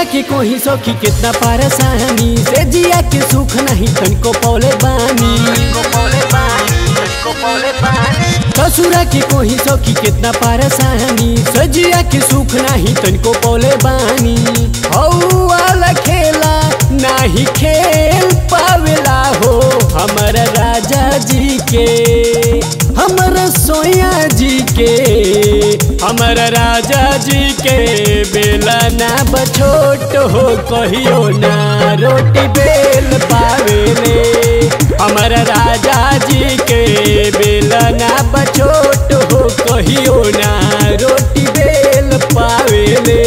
के कोही सखी कितना परेशानी से जिया के सुख नहीं तनको पौले बानी ससुरा के कोही सखी कितना परेशानी से जिया के सुख नहीं तनको पौले बानी हौ वाला खेला नाही खेल पावेला हो हमर राजा जी के हमर सोया जी के हमर राजा जी के बेला ना बछोट हो कहियो ना रोटी बेल पावेले हमर राजा जी के बेला ना बछोट हो कहियो ना रोटी बेल पावेले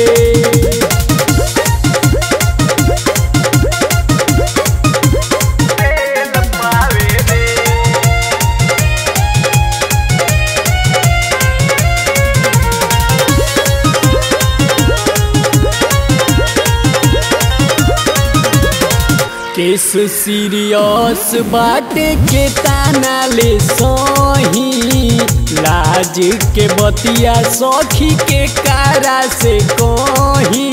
केस सीरियस बाटे के ताना ले सही लाज के बतिया सखी के कारा से कही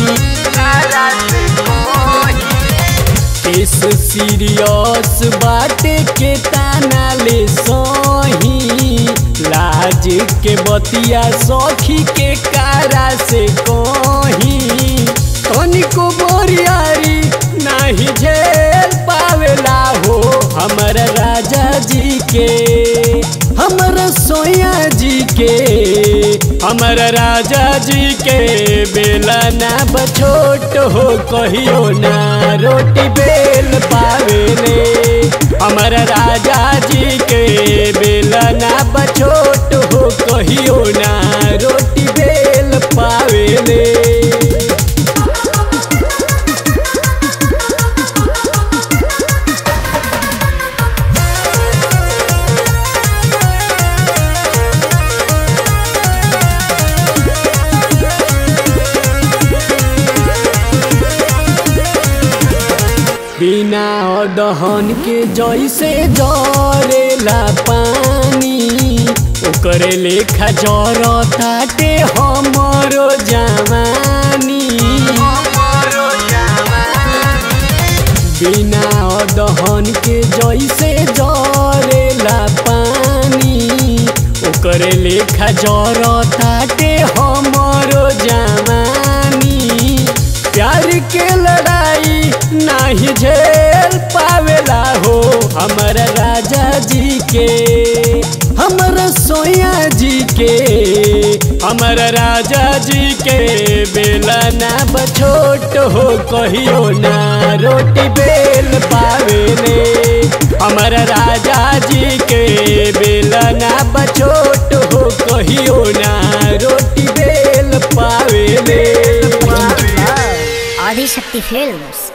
केस सीरियस बाटे के ताना ले सही लाज के बतिया सखी के कारा से कही तनिको बोरियारी नाही झेल पावेला हो हमर राजा जी के हमर सोया जी के हमर राजा जी के बेला ना बछोट हो कहियो ना रोटी बेल पावेले हमर राजा जी के बेला ना बछोट हो कहियो ना रोटी बेल पावेले बिना दहन के जैसे जरेला पानी ओकरे लेखा जर ताटे हमरो जवानी बिना दहन के जैसे जरेला पानी ओकरे लेखा जर ताटे हमरो जवानी प्यार के लड़ाई नाही झेल पावेला हो हमर राजा जी के हमर सोया जी के हमर राजा जी के बेला ना बछोट हो कहियो ना रोटी बेल पावेले हमर राजा जी के बेला ना बछोट हो कहियो ना रोटी बेल पावेले आदिशक्ति फिल्म्स